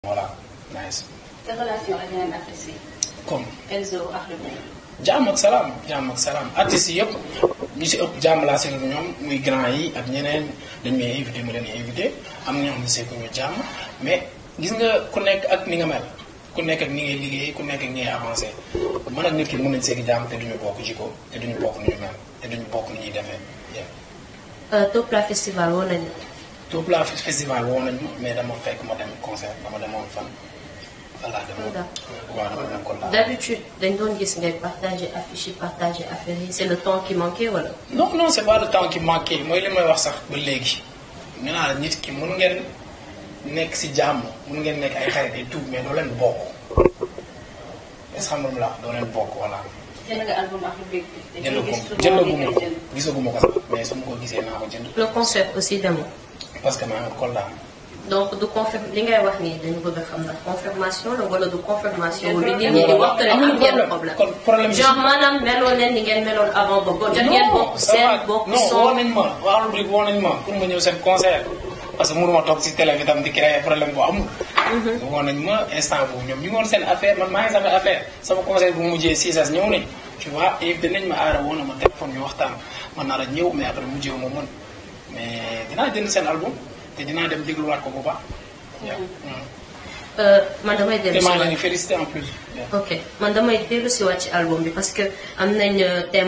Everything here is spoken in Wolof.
voilà nice. te relation ak yeneen artistes yi. comme Elzo ak Lou. jàmm ak salaam jàmm ak salaam artistes yi yëpp ñu si ëpp jàmm laa seetlu ñoom muy grand yi ak ñeneen dañ may invité mu leen invité am na ñoo xam ne seeku ñu jàmm mais gis nga ku nekk ak ni nga mel ku nekk ak ni ngay liggéey ku nekk ak ni ngay avancé man ak nit ki mën nañ seegi jàmm te duñu bokk jikko te duñu bokk ni ñu mel te duñu bokk ni ñuy defee yëpp. Top La Festival woo nañu. Top La festival woo nañ ma mais dama fekk ma dem concert dama demoon fan. voilà dama waaw dama dem kon daal. D'habitude dañ doon gis ngay partager affiche yi partager affaire yi c'est le temps qui manquait wala. non non c'est pas le temps qui manqué mooy li may wax sax ba léegi nee naa la nit ki mun ngeen nekk si jàmm mun ngeen nekk ay xarit et tout mais doo leen bokk est-ce que xam nga lu ma la wax doo leen bokk voilà. jënd nga album ak Lou Big bi. jënd ko jëndaguma ko gisaguma ko sax mais su ma ko gisee naa ko jënd le concert aussi demoo. parce que maa ngi Kolda. donc du confirm li ngay wax nii dañu bëgg a xam ndax confirmation la wala du confirmation. lu nit ñi di wax que ne am ngeen problème. kon problème genre maanaam meloon leen ni ngeen meloon avant ba jot ngeen bokk seen bokk non woo son. nañ ma waa rubrique woo nañ ma pour ma ñëw seen concert parce que mënuma toog si télé bi tam di créer problème bu amul woo nañ ma instant boobu ñoom ñu ngi woon seen affaire man maa ngi sama affaire sama concert bu mujjee Cissas ñëw nañ tu vois invité nañ ma aara woo na ma téléphone ñu waxtaan man naa la ñëw mais après mujjee ma mën mais dinaa jënd seen album te dinaa dem dégluwaat ko bu baax Euh, man damay dellu te si maa ngi leen waat di félicité en plus ok man damay dellu si waat ci album bi parce que am nañ thème